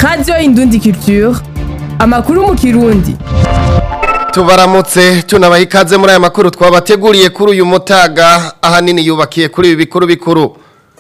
radiyo indundi culture amakuru mu kirundi tubaramutse tunabaha ikaze muri aya makuru twabateguriye kuri uyu mutaga ahanini yubakiye kuri ibi bikuru bikuru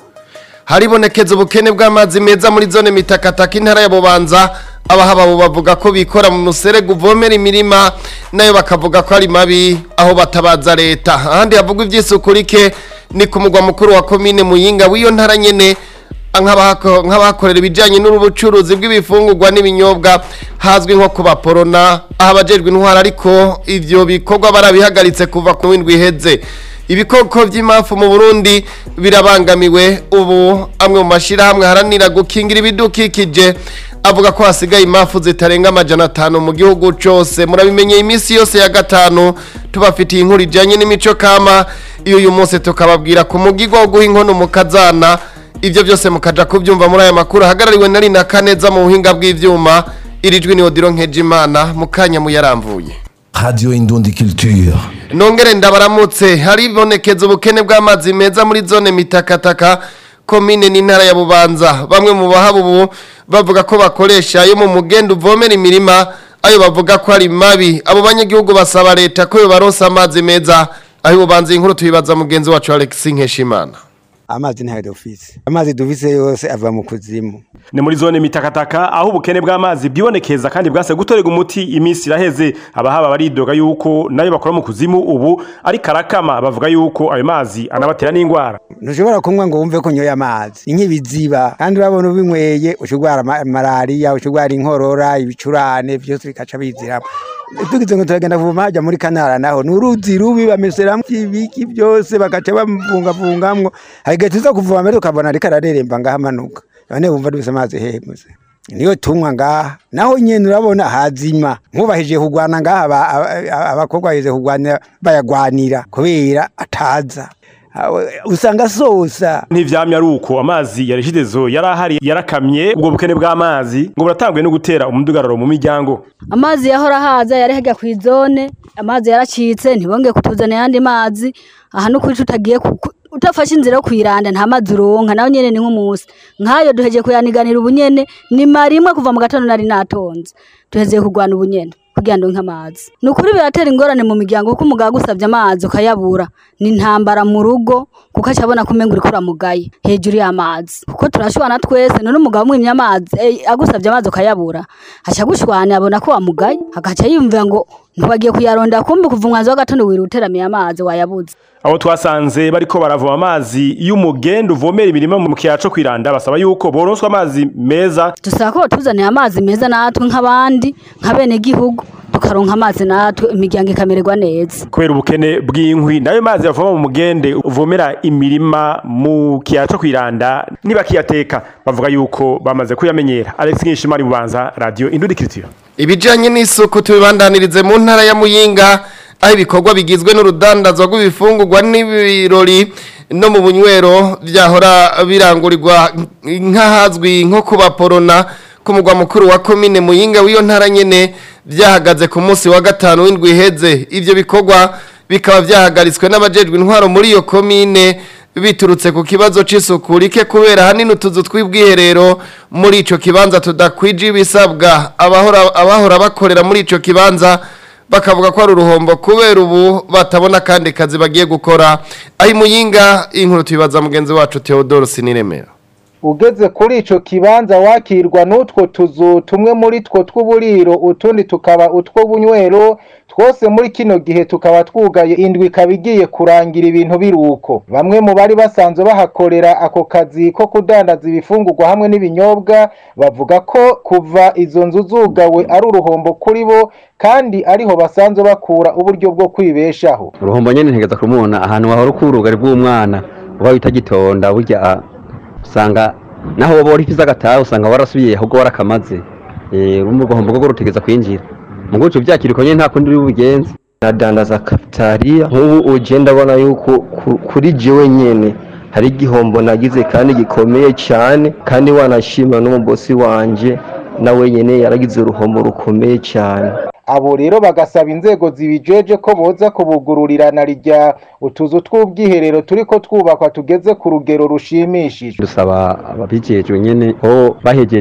haribonekeza ubukene bw'amazi meza muri zone mitakataka intara ya bubanza abahaba bo bavuga ko bikora mu muserege uvomera imirima nayo bakavuga ko ari mabi aho batabaza leta ahandi havugwa iby'isuku rike ni ku mugwa mukuru wa komine muyinga w'iyo ntara nyene nk'abahako- nk'abahakorera ibijyanye n'ubucuruzi bw'ibifungurwa n'ibinyobwa hazwi nko ku baporona aho abajejwe intwara ariko ivyo bikorwa barabihagaritse kuva ku windwi iheze ibikoko by'imafu mu burundi birabangamiwe ubu amwe mu mashyirahamwe aharanira gukingira ibidukikije avuga ko hasigaye imafu zitarenga amajana atanu mu gihugu cyose murabimenyeye iminsi yose ya gatanu tubafitiye inkuru ijyanye n'imico kama iyo uyu munsi tukababwira ku mugigwa wo guha inkono mu kazana ibyo byose mukaja kubyumva muri aya makuru ahagarariwe na Rina Kaneza mu buhinga bw'ivyuma iri jwi ni Odiro Nkejimana mu kanya muyaramvuye Radio Indundi Culture. nongere ndabaramutse haribonekeza ubukene bw'amazi meza muri zone mitakataka komine n'intara ya bubanza bamwe mu bahaba ubu bavuga ko bakoresha ayo mu mugenda uvomera imirima ayo bavuga ko ari mabi abo banyagihugu basaba leta ko yobaronsa amazi meza aho bubanza inkuru tuyibaza mugenzi wacu Alex Nkeshimana amazi ntayo dufise amazi dufise yose ava mu kuzimu ni muri zone mitakataka aho ubukene bw'amazi bwibonekeza kandi bwase gutorega umuti iminsi iraheze abahaba baridoga yuko nayo bakora mu kuzimu ubu ari karakama bavuga yuko ayo mazi anabatera n'indwara ntushobora kunywa ngo wumve ko unyoye amazi nk'ibiziba kandi urabona ubinyweye ushobora malariya ushobora inkorora ibicurane byose bikaca biziramo tugize ngo turagenda kuvoma hajya muri kanara naho ni uruzi rubi bameseramo ibiki byose bagaca bamvungavungamwo hari igihe tuza kuvoma mbere ukabona ariko arareremba ngaho amanuka none wumva dufise amazi hehe muze niyo tunywa ngaha naho nyene urabona hazima nkubahije kugwana ngaha aba- aba- abakobwa baheze kugwana bayagwanira kubera ataza Awe- usanga sosa ntivyamye ari uko amazi yarishidezo yari ahari yarakamye ubwo bukene bw'amazi ngo buratanguye no gutera umudugararo mu miryango amazi yahora haza yari hajya ku izone amazi yaracitse ntibongeye kutuzana ayandi mazi aha no kuri tutagiye ku- ku- utafashe inzira yo kwiranda nta mazi uronka nawe nyene ni nk'umunsi nk'ayo duhejeje kuyaniganira ubunyene ni marimwe kuva mu gatondo nari natonze duhezeye kurwana ubunyene kugira ngo ndonke amazi ni ukuri biratera ingorane mu miryango kuko umugabo agusabye amazi ukayabura ni intambara mu rugo kuko acabona ko umenga uriko uramugaye hejuru y'amazi kuko turashwana twese none umugabo umwimye amazi eh, agusabye amazi ukayabura aca agushwana abona ko wamugaye agaca yiyumvira ngo ntiwagiye kuyarondera kumbi kuva umwanzi w'agatondo wira uteramiye amazi wayabuze abo twasanze bariko baravoma amazi y'umugenda uvomera imirima mu kiyaya co kwiranda basaba yuko boronswa amazi meza dusaba ko batuzaniye amazi meza natwe nk'abandi nk'abenegihugu tukaronka amazi natwe imiryango ikamererwa neza kubera ubukene bw'inkwi nayo mazi yavoma mu mugende uvomera imirima mu kiyaya co kwiranda nibakiyateka bavuga yuko bamaze kuyamenyera Alex Nkishimari bubanza radio Indudikiritiyo ibijyanye n'isuku tubibandanirize mu ntara ya muyinga aho ibikorwa bigizwe n'urudandazwa rw'ibifungurwa n'ibirori no mu bunywero byahora birangurirwa nk'ahazwi nko ku baporona ku mugwa mukuru wa komine muyinga w'iyo ntara nyene byahagaze ku munsi wa gatanu w'indwi iheze ibyo bikorwa bikaba byahagaritswe n'abajejwe intwaro muri iyo komine biturutse ku kibazo c'isuku rike kubera hanini utuzu tw'ubwiherero muri ico kibanza tudakwije ibisabwa abahora abahora bakorera muri ico kibanza bakavuga ko ari uruhombo kubera ubu batabona kandi kazi bagiye gukora aho imuyinga inkuru tubibaza mugenzi wacu Theodore Siniremera ugeze kuri ico kibanza wakirwa n'utwo tuzu tumwe muri two tw'uburiro utundi tukaba utw'ubunywero twose muri kino gihe tukaba twugaye indwi ikaba igiye kurangira ibintu biruko bamwe mu bari basanzwe bahakorera ako kazi ko kudandaza ibifungurwa hamwe n'ibinyobwa bavuga ko kuva izo nzu zugawe ari uruhombo kuri bo kandi ariho basanzwe bakura uburyo bwo kwibeshaho uruhombo nyene ntegeza kumubona ahantu wahora ukurugari bw'umwana uba wita gitonda burya ah, usanga naho woba warifise agataha usanga warasubiye ahubwo warakamaze Eh, urumva uruhombo rwo rutegeza kwinjira mu guco vyakiriko nyene nta kundi uri bubigenze nadandaza kapitariya nk'ubu uje ndabona yuko ku- kuri jewe nyene hari igihombo nagize kandi gikomeye cyane kandi wanashima n'umubosi wanje nawe nyene yaragize uruhombo rukomeye cyane abo rero bagasaba inzego zibijeje ko boza kubugururirana rya utuzu tw'ubwiherero turiko twubakwa tugeze ku rugero rushimishije dusaba ababijejwe nyene ko bahejeje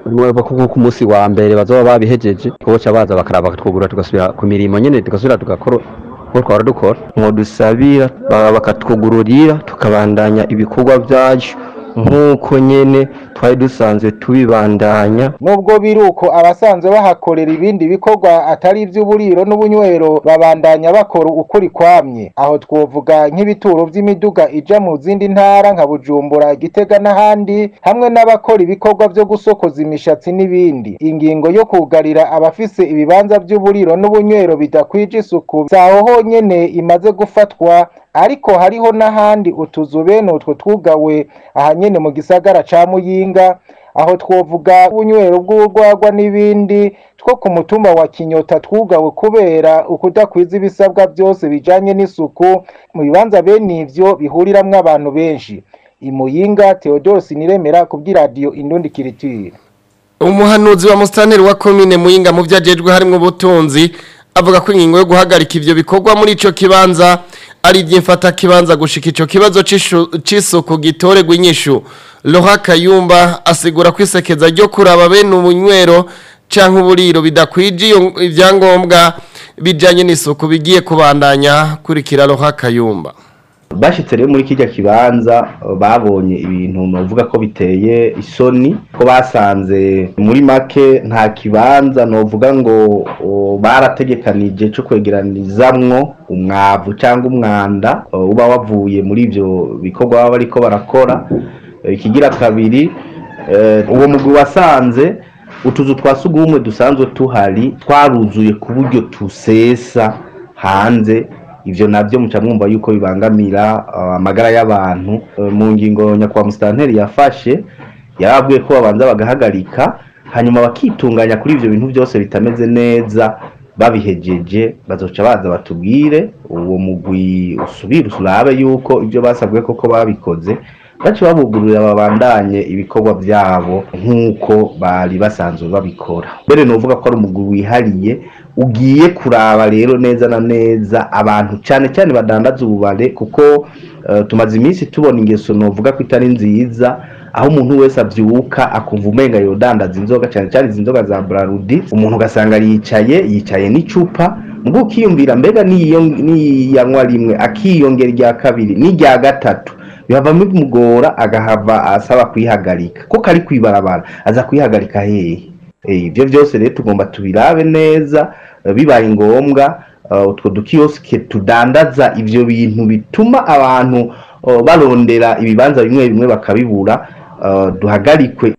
niba ko ku munsi wa mbere bazoba babihejeje koca baza bakaraba bakatwugurura tugasubira ku mirimo nyene tugasubira tugakora uko twahora dukora mwodusabira baba bakatwugururira tukabandanya ibikorwa byacu nk'uko nyene twari dusanzwe tubibandanya nubwo biri uko abasanzwe bahakorera ibindi bikorwa atari iby'uburiro n'ubunywero babandanya bakora ukuri kwamye aho twovuga nk'ibituro by'imiduga ija mu zindi ntara nka bujumbura gitega n'ahandi hamwe n'abakora ibikorwa byo gusokoza imishatsi n'ibindi ingingo yo kugarira abafise ibibanza by'uburiro n'ubunywero bidakwije isuku zaho honyene imaze gufatwa ariko hariho n'ahandi utuzu bene utwo twugawe ahanyene mu gisagara ca muyinga aho twovuga ubunywero bw'urwagwa n'ibindi two ku mutumba wa kinyota twugawe kubera ukudakwiza ibisabwa byose bijanye n'isuku mu bibanza bene ivyo bihuriramwo abantu benshi imuyinga theodore niremera kubw'iradiyo indundi kiritire umuhanuzi wa musitanteri wa komine muyinga mu byo ajejwe harimo ubutunzi avuga ko ingingo yo guhagarika ivyo bikorwa muri ico kibanza ari iby'imfata kibanza gushika ico kibazo c'ishu- c'isuku gitorerwa inyishu Laura Kayumba asigura ko isekeza ryo kuraba bene ubunywero canke uburiro bidakwije iyo- ivyangombwa bijanye n'isuku bigiye kubandanya kurikira Laura Kayumba bashitse rero muri kirya kibanza uh, babonye ibintu novuga ko biteye isoni ko basanze muri make nta kibanza novuga ngo uh, barategekanije cyo kwegeranizamwo umwavu cyangwa umwanda uh, uba wavuye muri ivyo bikorwa baba bariko barakora Uh, ikigira kabiri uh, uwo mugwi wasanze utuzu twa sugumwe dusanzwe tuhari twaruzuye ku buryo tusesa hanze ivyo navyo muca mwumva yuko bibangamira uh, amagara y'abantu Uh, mu ngingo nyakubahwa musitanteri yafashe yarababwiye ko babanza bagahagarika hanyuma bakitunganya kuri ivyo bintu byose bitameze neza babihejeje bazoca baza batubwire uwo mugwi usubire usurabe yuko ivyo basabwe koko babikoze bace babugururira babandanye ibikorwa byabo nk'uko bari basanzwe babikora mbere novuga ko ari umugwi wihariye ugiye kuraba rero neza na neza abantu cyane cyane badandaza ububare kuko eh, tumaze iminsi tubona ingeso novuga ko itari nziza aho umuntu wese abyuka akumva umenga yodandaza inzoga cyane cyane izi nzoga za brarudi umuntu ugasanga yicaye yicaye n'icupa mbwo ukiyumvira mbega niyo niyanywa rimwe akiyongera irya kabiri n'irya gatatu bihava bimugora agahava asaba kuyihagarika ko kari kwibarabara aza kuyihagarika hehe Eh, ibyo byose rero tugomba tubirabe neza eh, bibaye ngombwa eh, utwo dukiyosike tudandaza ivyo bintu bituma abantu eh, barondera ibibanza bimwe bimwe bakabibura eh, duhagarikwe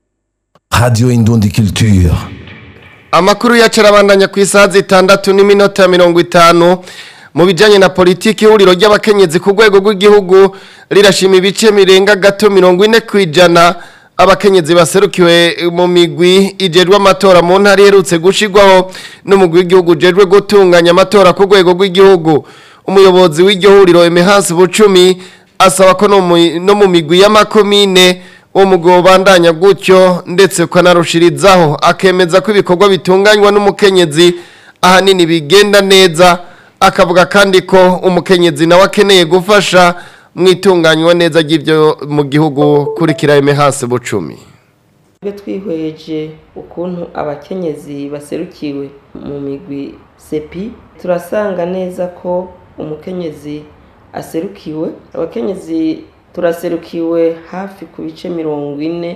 Radio Indundi Culture. Amakuru yacu arabandanya ku isaha zitandatu n'iminota mirongo itanu mu bijyanye na politiki ihuriro ry'abakenyezi ku rwego rw'igihugu rirashima ibice mirenga gato mirongo ine ku ijana abakenyezi baserukiwe mu migwi ijejwe amatora mu ntara iherutse gushyirwaho n'umugwi w'igihugu ujejwe gutunganya amatora ku rwego rw'igihugu umuyobozi w'iryo huriro emehansi bucumi asaba ko no mu- no mu migwi y'amakomine uwo mugabo bandanya gutyo ndetse ukanarushirizaho akemeza ko ibikorwa bitunganywa n'umukenyezi ahanini bigenda neza akavuga kandi ko umukenyezi nawe akeneye gufasha mu itunganywa neza ry'ibyo mu gihugu kurikira hasi bucumi twe twihweje ukuntu abakenyezi baserukiwe mu migwi sepi turasanga neza ko umukenyezi aserukiwe abakenyezi turaserukiwe hafi ku bice mirongo ine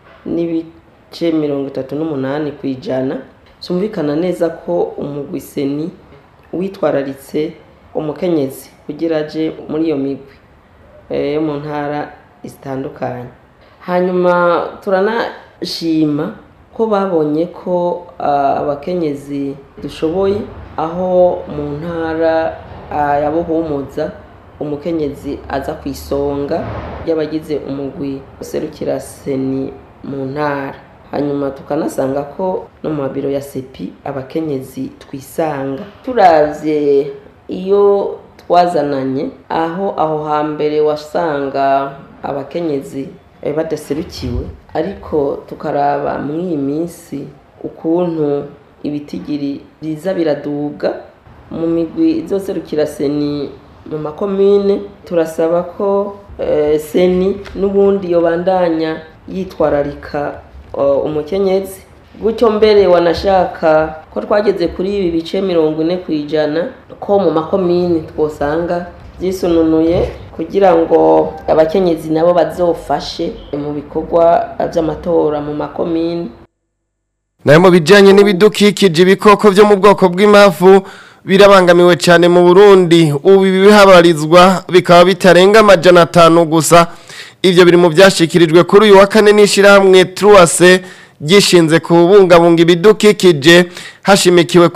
n'ibice mirongo itatu n'umunani ku ijana byumvikana neza ko umugwi seni witwararitse umukenyezi kugira aje muri iyo migwi eh, yo mu ntara zitandukanye hanyuma turanashima ko babonye ko ah, abakenyezi dushoboye aho mu ntara ah, ya buhumuza umukenyezi aza ku isonga y'abagize umugwi userukira seni mu ntara hanyuma tukanasanga ko no mu mabiro ya sepi abakenyezi twisanga turavye iyo twazananye aho aho hambere wasanga abakenyezi eh, badaserukiwe ariko tukaraba muri iyi minsi ukuntu ibitigiri biza biraduga mu migwi izoserukira seni mu makomine turasaba ko eh, seni n'ubundi yobandanya yitwararika uh, umukenyezi gutyo mbere wanashaka ko twageze kuri ibi bice mirongo ine ku ijana ko mu makomini twosanga byisununuye kugira ngo abakenyezi nabo bazofashe mu bikorwa by'amatora mu makomini nayo mu bijyanye n'ibidukikije ibikoko byo mu bwoko bw'impavu birabangamiwe cyane mu burundi ubu ibihabarizwa bikaba bitarenga amajana atanu gusa ibyo biri mu byashyikirijwe kuri uyu wa kane n'ishyirahamwe turuwase gishinze kubungabunga ibidukikije hashimikiwe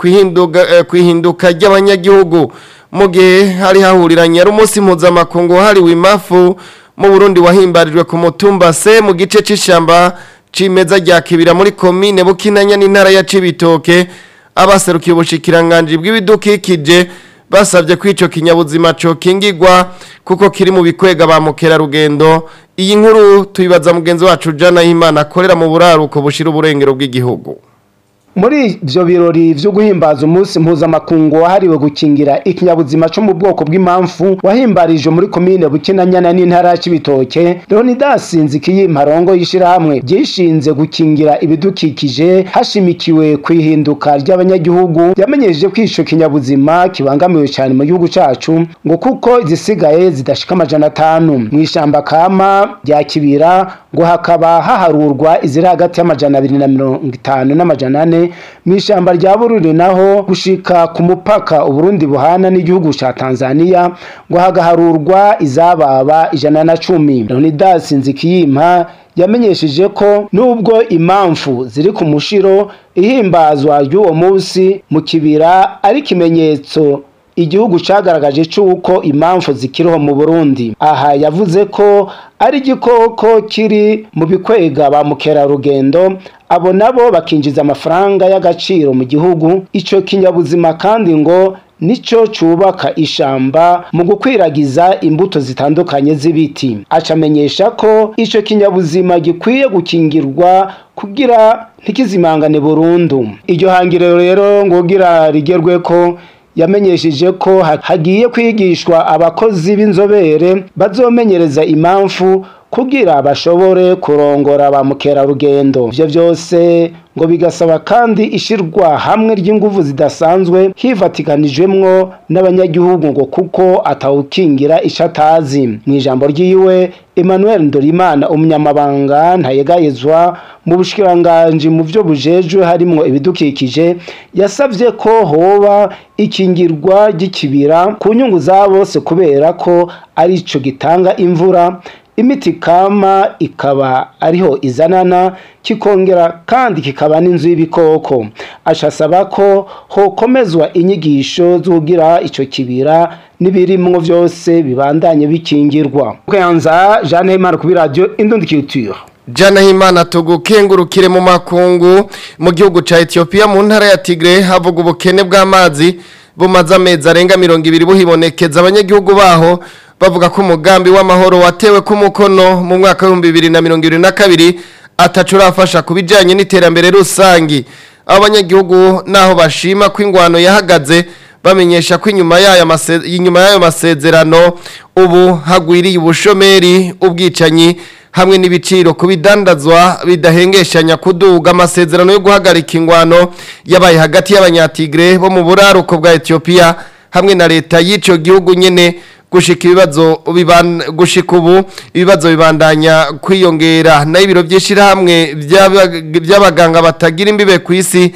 ku ihinduka ry'abanyagihugu mu gihe hari hahuriranye ari umunsi mpuzamakungu wahariwe imafu mu burundi wahimbarijwe ku mutumba se mu gice cy'ishyamba cimeza rya kibira muri komine bukinanya n'intara ya cibitoke abaserukiye ubushikiranganje bw'ibidukikije basabye ko ico kinyabuzima cokingirwa kuko kiri mu bikwega ba mukerarugendo iyi nkuru tuyibaza mugenzi wacu Jana Himana akorera mu buraruko bushira uburengero bw'igihugu muri ibyo birori byo guhimbaza umunsi mpuzamakungu wahariwe gukingira ikinyabuzima cyo mu bwoko bw'impamvu wahimbarije muri komine bukinanyana n'intara ya cibitoke leonidas nzikiyimparongo y'ishyirahamwe ryishinze gukingira ibidukikije hashimikiwe ku ihinduka ry'abanyagihugu yamenyesheje ko ico kinyabuzima kibangamiwe cyane mu gihugu cacu ngo kuko izisigaye zidashika amajana atanu mu ishamba kama rya kibira ngo hakaba haharurwa iziri hagati y'amajana abiri na mirongo itanu n'amajana ane mu ishyamba rya bururi naho gushika ku mupaka uburundi buhana n'igihugu cya tanzania ngo hagaharurwa izababa ijana na cumi leonidas nzikiyimpa yamenyesheje ko nubwo impamvu ziri ku mushiro ihimbazwa ry'uwo munsi mu kibira ari ikimenyetso igihugu cyagaragaje cy'uko impamvu zikiriho mu burundi aha yavuze ko ari igikoko kiri mu bikwega ba mukerarugendo abo nabo bakinjiza amafaranga y'agaciro mu gihugu icyo kinyabuzima kandi ngo nicyo cyubaka ishamba mu gukwiragiza imbuto zitandukanye z'ibiti acamenyesha ko icyo kinyabuzima gikwiye gukingirwa kugira ntikizimangane burundu iryo hangiro rero ngo ugira rigerwe ko yamenyesheje ko hagiye kwigishwa abakozi b'inzobere bazomenyereza impamvu kugira bashobore kurongora ba mukerarugendo ibyo byose ngo bigasaba kandi ishyirwa hamwe ry'ingufu zidasanzwe hivatikanijwemwo n'abanyagihugu ngo kuko atawukingira icyo atazi mu ijambo ry'iwe emmanuel ndorimana umunyamabanga ntayegayezwa mu bushikiranganji mu byo bujejwe harimwo ibidukikije yasabye ko hoba ikingirwa ry'ikibira ku nyungu za bose kubera ko ari cyo gitanga imvura imiti kama ikaba ariho izanana kikongera kandi kikaba n'inzu y'ibikoko ashasaba ko hokomezwa inyigisho zugira icyo kibira n'ibirimwo byose bibandanye bikingirwa kwanza Jeanne Himana kuri radio Indundi Culture Jana himana tugukengurukire mu makungu mu gihugu ca Ethiopia mu ntara ya Tigre havuga ubukene bw'amazi bumaze amezi arenga mirongo ibiri buhibonekeza abanyagihugu baho bavuga ko umugambi w'amahoro watewe ku mukono mu mwaka w'ibihumbi bibiri na mirongo ibiri na kabiri atacu urafasha ku bijyanye n'iterambere rusange abanyagihugu naho bashima ko ingwano yahagaze bamenyesha ko inyuma y'ayo masezerano ubu hagwiriye ubushomeri ubwicanyi hamwe n'ibiciro ku bidandazwa bidahengeshanya kuduga amasezerano yo guhagarika ingwano yabaye hagati y'abanyatigre bo mu buraruko bwa Ethiopia hamwe na leta y'icyo gihugu nyene gushika ibibazo gushika ubu ibibazo bibandanya kwiyongera nayo ibiro by'ishyirahamwe by'abaganga batagira imbibe ku isi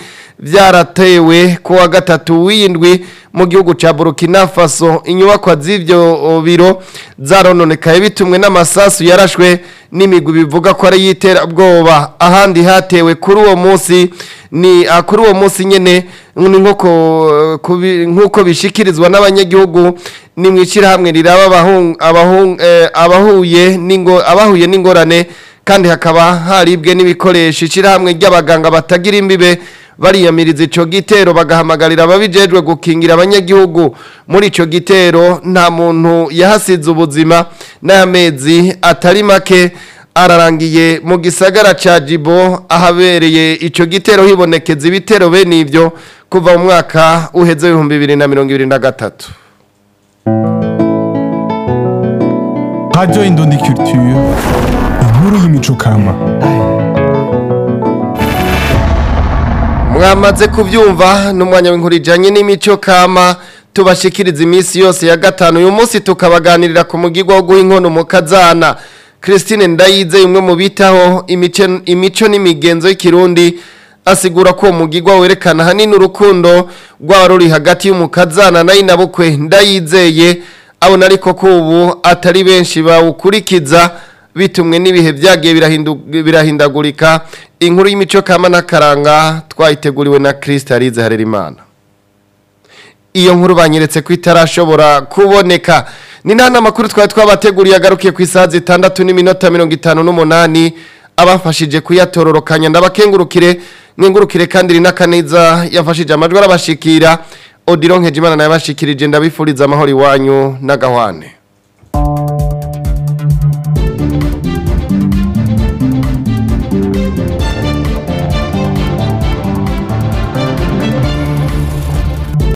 byaratewe ku wa gatatu w'indwi mu gihugu cya burkina faso inyubakwa z'ibyo biro zarononekaye bitumwe n'amasasu yarashwe n'imigwi bivuga ko ari iy'iterabwoba ahandi hatewe kuri uwo munsi ni kuri uwo munsi nyine nk'uko bishikirizwa n'abanyagihugu ni mu ishyirahamwe riraba abahuye n'ingorane kandi hakaba haribwe n'ibikoresho ishyirahamwe ry'abaganga batagira imbibe bariyamiriza icyo gitero bagahamagarira ababijejwe gukingira abanyagihugu muri icyo gitero nta muntu yahasize ubuzima n'amezi atari make ararangiye mu gisagara cya jibo ahabereye icyo gitero hibonekeza ibitero bene ibyo kuva mu mwaka uheze w'ibihumbi bibiri na mirongo ibiri na gatatu radiyo indundi kiritiyu inkuru y'imico kama mwamaze kubyumva n'umwanya w'inkuru ijyanye n'imico kama tubashikiriza iminsi yose ya gatanu uyu munsi tukabaganirira ku mugigwa wo guha inkono mu kazana christine ndayize umwe mu bitaho imice- imico n'imigenzo y'ikirundi asigura ko uwo mugigwa werekana ahanini urukundo rwaba ruri hagati y'umukazana na inabukwe ndayizeye abona ariko ko ubu atari benshi bawukurikiza bitumwe n'ibihe byagiye birahindu- birahindagurika inkuru y'imico kama n'akaranga twayiteguriwe na kirisita arize harerimana iyo nkuru banyeretse ko itarashobora kuboneka ni nta n'amakuru twari twabateguriye agarukiye ku isaha zitandatu n'iminota mirongo itanu n'umunani abafashije kuyatororokanya ndabakengurukire mwengurukire kandi rina kaneza yafashije amajwi arabashikira odiro nkejimana nayo yabashikirije ndabifuriza amahoro iwanyu n'agahwane